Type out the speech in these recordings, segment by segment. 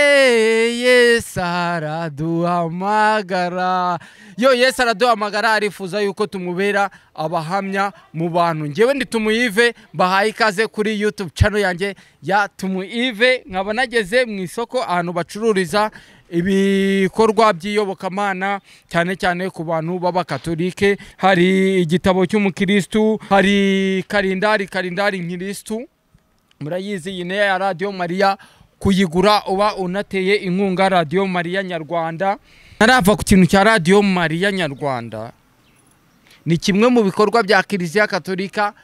Ye Yesu araduhamagara yo Yesu araduhamagara arifuza yuko tumubera abahamya mu bantu ngewe ndi tumuyive mbahaye ikaze kuri yutube cano yanjye ya tumuyive nkaba nageze mu isoko ahantu bacururiza ibikorwa by'iyobokamana cyane cyane ku bantu b'abakatolike hari igitabo cy'umukirisitu hari karindari karindari nkirisitu murayizi iyi niyo ya radiyo mariya kuyigura uba unateye inkunga radiyo mariya nyarwanda ntarava ku kintu cya radiyo mariya nyarwanda ni kimwe mu bikorwa bya kiliziya katolika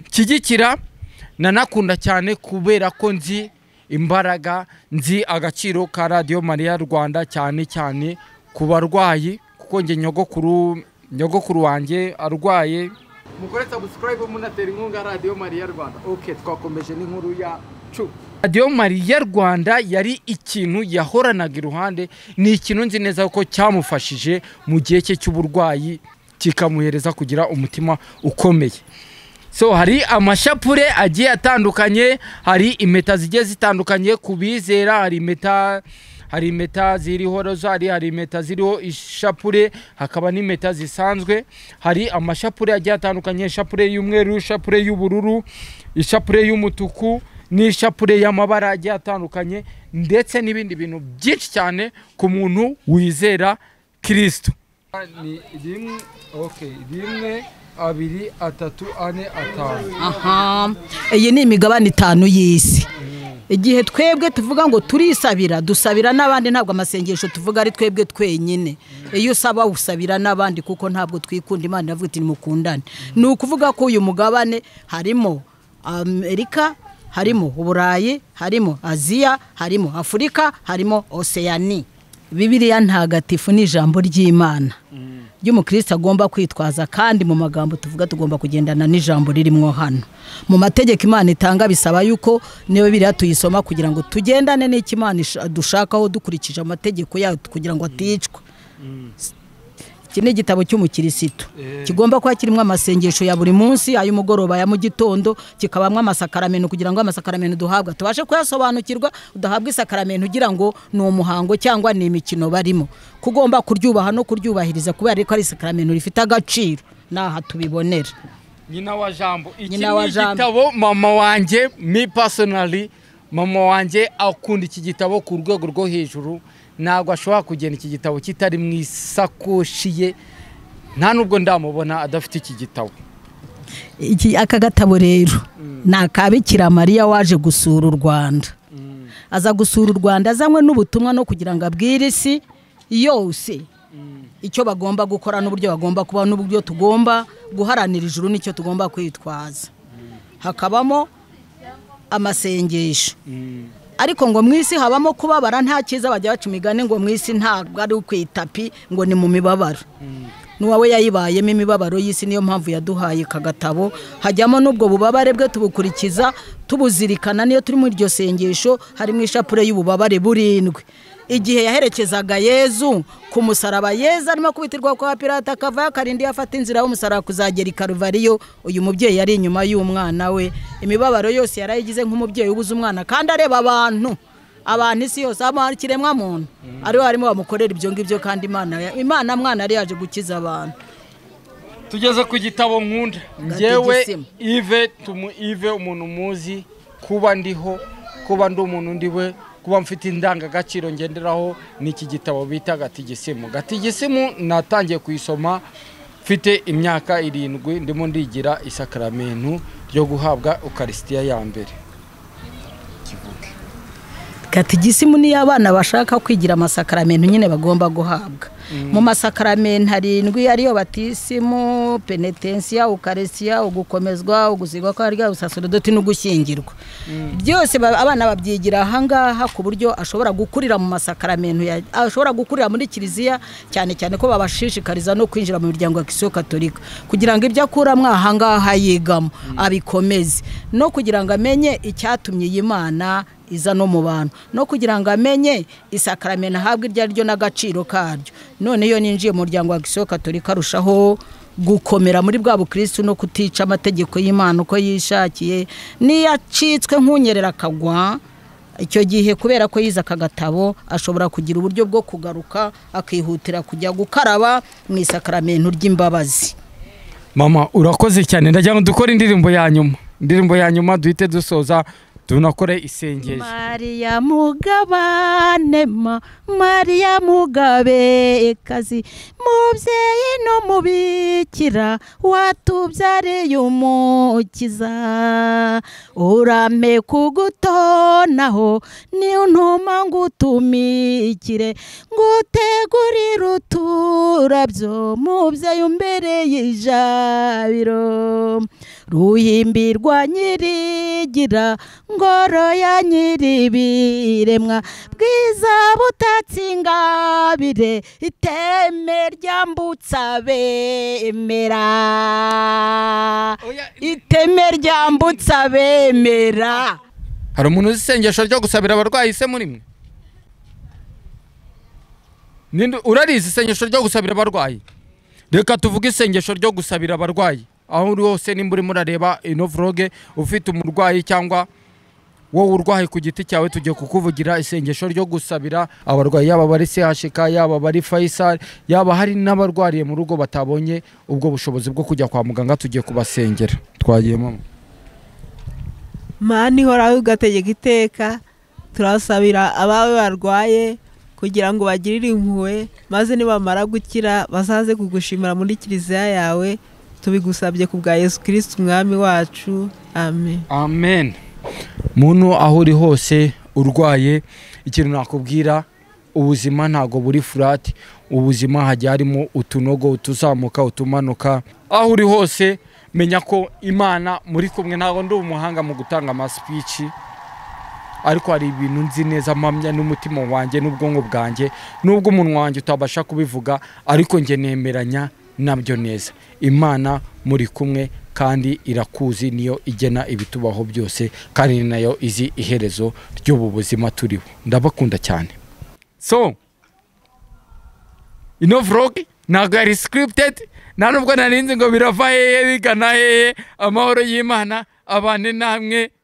nshyigikira nanakunda cyane kubera ko nzi imbaraga nzi agaciro ka radiyo mariya rwanda cyane cyane ku barwayi kuko njye nyogokuru nyogokuru wanjye arwaye mukore sabusikarayibu munatera inkunga radiyo mariya rwanda oke twakomeje n'inkuru ya cupa radiyo mariya rwanda yari ikintu yahoranaga iruhande ni ikintu nzi neza ko cyamufashije mu gihe cye cy'uburwayi kikamuhereza kugira umutima ukomeye so hari amashapure agiye atandukanye hari impeta zigiye zitandukanye ku bizera hari impeta hari impeta ziriho rozari hari impeta ziriho ishapure hakaba n'impeta zisanzwe hari amashapure agiye atandukanye ishapure y'umweru ishapure y'ubururu ishapure y'umutuku n'ishapure y'amabara agiye atandukanye ndetse n'ibindi bintu byinshi cyane ku muntu wizera kirisito ni rimwe oke rimwe abiri atatu ane atanu aha iyi ni imigabane itanu y'isi igihe twebwe tuvuga ngo turisabira dusabira n'abandi ntabwo amasengesho tuvuga ari twebwe twenyine iyo usaba usabira n'abandi kuko ntabwo twikunda imana iravuga iti nimukundane ni ukuvuga ko uyu mugabane harimo amerika harimo uburayi harimo aziya harimo afurika harimo oseyani bibiriya ntagatifu ni ijambo ry'imana ry'umukristo agomba kwitwaza kandi mu magambo tuvuga tugomba kugendana n'ijambo ririmo hano mu mategeko imana itanga bisaba yuko niba biriya tuyisoma kugira ngo tugendane n'icyo imana dushakaho dukurikije amategeko yayo kugira ngo aticwa iki ni igitabo cy'umukirisitu kigomba kuba kirimo amasengesho ya buri munsi ay'umugoroba ya mu gitondo kikabamo amasakaramento kugira ngo amasakaramento duhabwa tubashe kuyasobanukirwa udahabwa isakaramento ugira ngo ni umuhango cyangwa ni imikino barimo kugomba kuryubaha no kuryubahiriza kubera ko ari isakaramento rifite agaciro n'aha tubibonera nyina wa jambo iki ni Nyina wa Jambo. igitabo mama wanjye mi pasonari mama wanjye akunda iki gitabo ku rwego rwo hejuru ntabwo ashobora kugenda iki gitabo kitari mu isakoshi ye nta nubwo ndamubona adafite iki gitabo iki aka gatabo rero ni akabikira mariya waje gusura u rwanda aza gusura u rwanda azanywe n'ubutumwa no kugira ngo abwire isi yose icyo bagomba gukora n'uburyo bagomba kubaho n'uburyo tugomba guharanira ijuru n'icyo tugomba kwitwaza hakabamo amasengesho ariko ngo mu isi habamo kubabara nta cyiza bajya baca imigani ngo mu isi ntabwo ari ku itapi ngo ni mu mibabaro n'uwawe yayibayemo imibabaro y'isi niyo mpamvu yaduhaye aka gatabo hajyamo n'ubwo bubabare bwe tubukurikiza tubuzirikana niyo turi muri iryo sengesho harimo ishapure y'ububabare burindwi igihe yaherekezaga yezu ku musaraba yezu arimo kubitirwa kwa pirata akavayo akarindi afata inzira y'umusaraba kuzagera i karuvariyo uyu mubyeyi yari inyuma y'umwana we imibabaro yose yarayigize nk'umubyeyi ubuze umwana kandi areba abantu abantu isi yose haba hari ikiremwa muntu ariho harimo bamukorera ibyo ngibyo kandi imana imana mwana yari yaje gukiza abantu tugeze ku gitabo nkunda ngewe Gategisima. ive tumu ive umuntu muzi kuba ndiho kuba ndi umuntu ndi we kuba mfite indangagaciro ngenderaho ni iki gitabo bita gatigisimu gatigisimu natangiye kuyisoma mfite imyaka irindwi ndimo ndigira isakaramentu ryo guhabwa ukarisitiya ya mbere katigisimu niyo abana bashaka kwigira amasakaramentu nyine bagomba guhabwa mu masakaramentu harindwi ariyo batisimu penetensiya ukaresiya ugukomezwa uguzirwa kwa rya usasorodoti no gushyingirwa byose ba- abana babyigira ahangaha ku buryo ashobora gukurira mu masakaramentu ya- ashobora gukurira muri kiliziya cyane cyane ko babashishikariza no kwinjira mu miryango ya kisiyo katolika kugira ngo ibyo akuramo ahangaha yigamo abikomeze no kugira ngo amenye icyatumye iyi mana iza no mu bantu no kugira ngo amenye isakaramento ahabwa iryo ari ryo n'agaciro karyo none iyo ninjiye mu muryango wa gisiyo katolika arushaho gukomera muri bwa bukirisitu no kutica amategeko y'imana uko yishakiye niyo acitswe nk'unyerera akagwa icyo gihe kubera ko yize aka gatabo ashobora kugira uburyo bwo kugaruka akihutira kujya gukaraba mu isakaramentu ry'imbabazi mama urakoze cyane ndagira ngo dukore indirimbo ya nyuma indirimbo ya nyuma duhite dusoza tunakore isengesho Maria mugabane ma Maria mugabe ikazi mubyeyi n'umubikira watubyariye umukiza urame kugutonaho ni untuma ngutumikire ngutegurire uturabyo mubyeyi umbereye ijabiro ruhimbirwa nyirigira ngoro ya nyiribiremwa bwiza butatse ingabire iteme ryambutsa abemera iteme ryambutsa abemera hari umuntu uzi isengesho ryo gusabira abarwayi se muri mwe Ninde- urarizi isengesho ryo gusabira abarwayi reka tuvuge isengesho ryo gusabira abarwayi aho uri hose nimba urimo urareba ino vloge ufite umurwayi cyangwa wowe urwaye ku giti cyawe tugiye kukuvugira isengesho ryo gusabira abarwayi yaba bari chk yaba bari faisal yaba hari n'abarwariye mu rugo batabonye ubwo bushobozi bwo kujya kwa muganga tugiye kubasengera twagiye mama mani ihoraho ugategeka iteka turasabira abawe barwaye kugira ngo bagirire impuhwe maze nibamara gukira bazaze kugushimira muri kiliziya yawe tubigusabye ku bwa yesu kirisiti umwami wacu amen amen muntu aho uri hose urwaye ikintu nakubwira ubuzima ntabwo buri furati ubuzima hajya harimo utunogo utuzamuka utumanuka aho uri hose menya ko imana muri kumwe ntabwo ndi umuhanga mu gutanga amasipici ariko hari ibintu nzi neza mpamya n'umutima wanjye n'ubwonko bwanjye n'ubwo umunwa wanjye utabasha kubivuga ariko njye nemeranya nabyo neza imana muri kumwe kandi irakuzi niyo igena ibitubaho byose kandi ni nayo izi iherezo ry'ubu buzima turiho ndabakunda cyane so ino vlogi ntabwo yari sikiritedi nta nubwo nari nzi ngo birava hehe bigana hehe amahoro y'imana abane namwe